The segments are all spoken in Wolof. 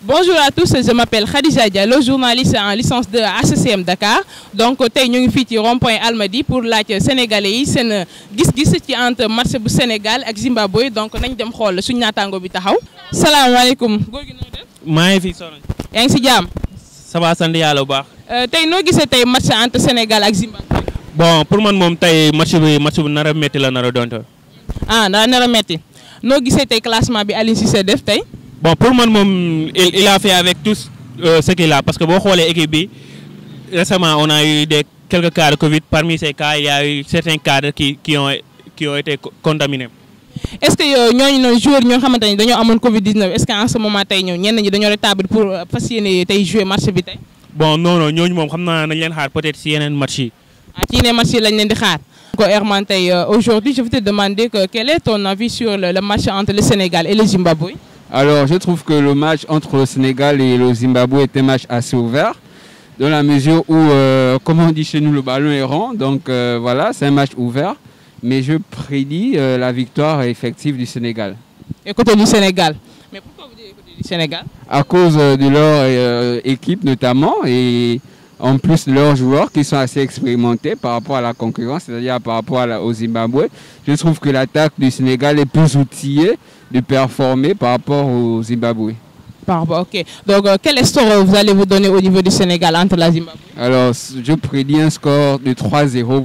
Bonjour à tous, je m'appelle Khadija Diallo, journaliste en licence de HCM Dakar. Donc tey ñu ngi fii ci rond-point Almadies pour laaj sénégalais yi seen gis-gis ci entre match bu Sénégal ak Zimbabwe donc nañ dem xool suñu naataango bi taxaw. salaamaaleykum. góor gi noo def. maa ngi fi soxna yaa ngi si jàmm. ça va sant yàlla bu baax. tey noo gisee tey match entre Sénégal ak Zimbabwe. bon pour man moom tey match bi match bu nar a métti la nar a doon ah daa nar a metti noo gisee tey classement bi Aliou Cissé def tey. bon pour man moom il il a fait avec tous euh, ce qu'il a parce que boo xoolee équipe bi récemment on a eu des quelques cas de Covid parmi ces cas il y a eu certains cadres qui qui ont qui ont été co- contaminés. est-ce que yow ñooñu noonu joueurs ñoo xamante ni dañoo amoon Covid 19 est-ce que en ce moment tey ñëw ñenn ñi dañoo rétablir pour euh, fas yéene tey jouer match bi tey. bon non non ñooñu moom xam naa nañ leen xaar peut-être si yeneen match yi. ah ci ne match yi lañ leen di xaar. ko Herman tey euh, aujourd'hui je vais te demander que quel est ton avis sur le, le match entre le Sénégal et le Zimbabwe. Alors, je trouve que le match entre le Sénégal et le Zimbabwe est un match assez ouvert, dans la mesure où, euh, comme on dit chez nous, le ballon est rond. Donc euh, voilà, c'est un match ouvert. Mais je prédis euh, la victoire effective du Sénégal. et côté du Sénégal. mais pourquoi vous dites côté du Sénégal. À cause euh, de leur euh, équipe notamment, et en plus de leurs joueurs qui sont assez expérimentés par rapport à la concurrence, c'est-à-dire par rapport à la- au Zimbabwe. Je trouve que l'attaque du Sénégal est plus outillée de performer par rapport au Zimbabwe. Par rapport, ok. Donc euh, quel score vous allez vous donner au niveau du Sénégal entre la Zimbabwe. Alors, je prédis un score de 3-0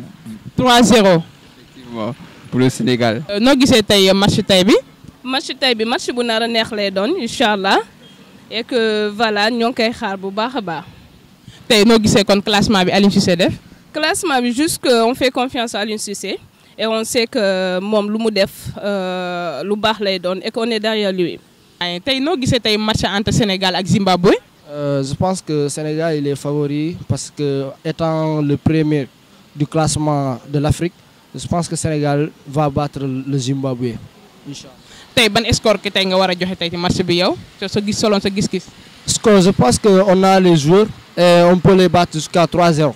3-0. effectivement, pour le Sénégal. Euh, noo gisee tey match tey bi. match tey bi match bu nar a neex lay doon incha allah et que voilà ñoo ngi koy xaar bu baax a baax. tey noo gisee kon classement bi Aliou Cissé def. classement bi juste que on fait confiance à Aliou Cissé et on sait que moom lu mu def euh, lu baax lay doon et qu'on est derrière lui. waaye tey noo gisee tey match entre Sénégal ak Zimbabwe. Euh, je pense que Sénégal il est favori parce que étant le premier du classement de l'Afrique, je pense que Sénégal va battre le Zimbabwe. Inch'Allah. tey ban score ki tey nga war a joxe tey ci match bi yow sa sa gis soloon sa gis-gis. Score, je pense qu'on a les joueurs et on peut les battre jusqu'à 3-0.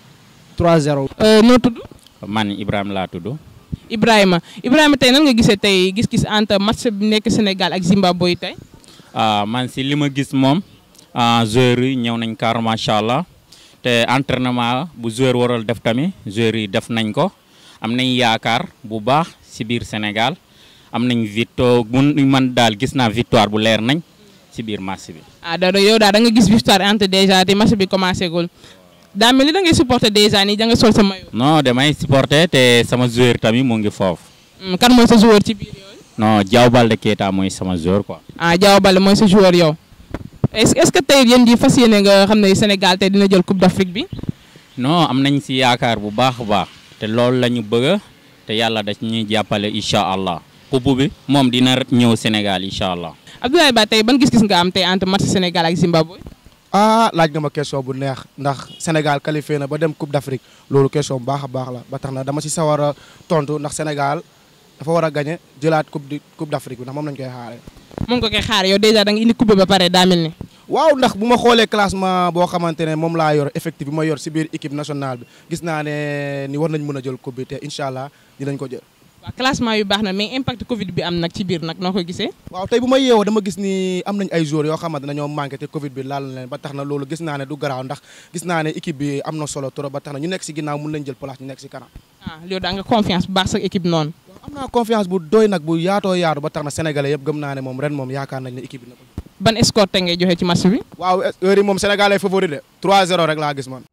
3-0. Euh, noo tudd. man Ibrahima laa tudd Ibrahima Ibrahima tey nan nga gisee tey gis-gis entre match bi nekk Sénégal ak Zimbabwe tey. ah man si li ma gis moom ah joueurs yi ñëw nañ kaar macha allah te entraînement bu joueur waral def tamit joueurs yi def nañ ko am nañ yaakaar bu baax si biir Sénégal am nañ victoire mun man daal gis naa victoire bu leer nañ si biir match bi. ah da yow daal da nga gis victoire entre déjà te match bi commencé gul daa mel ni da ngay supporter déjà nii da nga sol sa maillot. non damay supporter te sama joueur tamit mu ngi foofu Hmm, kan mooy sa joueur ci biir yooyu. non Diaw Baldé Keita mooy sama joueur quoi. ah Diaw Baldé mooy sa joueur yow. est-ce est-ce que tey yéen ji fas yéene nga xam ne Sénégal tey dina jël coupe d'Afrique bi. non am nañ si yaakaar bu baax a baax te loolu la ñu bëgg te yàlla da ñuy jàppale incha allah coupe bi moom dina ñëw Sénégal incha allah. Abdoulaye Ba tey ban gis-gis nga am tey entre match Sénégal ak Zimbabwe. ah laaj nga ma question bu neex ndax Sénégal qualifié na ba dem Coupe d'Afrique loolu question bu baax a baax la ba tax na dama si sawar a tontu ndax Sénégal dafa war a gagné jëlaat coupe du coupe d'Afrique bi ndax moom lañ koy xaaree. mun ko koy xaar yow déjà da nga indi coupe ba pare daa mel ni. waaw ndax bu ma xoolee classement boo xamante ne moom laa yor effectif bi ma yor si biir équipe nationale bi gis naa ne ni war nañ mën a jël coupe bi te incha allah dinañ ko jël. waaw classement yu baax na mais impact Covid bi am nag ci biir nag noo ko gisee. waaw tey bu ma yeewoo dama gis ni am nañ ay joueurs yoo xamante ne ñoo manqué te Covid bi laal na leen ba tax na loolu gis naa ne du garaaw ndax gis naa ne équipe bi am na solo trop ba tax na ñu nekk si ginnaaw mun nañ jël place ñu nekk si kanam. ah yow da nga confiance bu baax sa équipe noonu. am naa confiance bu doy nag bu yaatoo yaatu ba tax na sénégalais yëpp gëm naa ne moom ren moom yaakaar nañ ne équipe bi na ko. ban score tey ngay joxe ci match bi. waaw heure yi moom Sénégal ay favori de 3-0 rek laa gis man.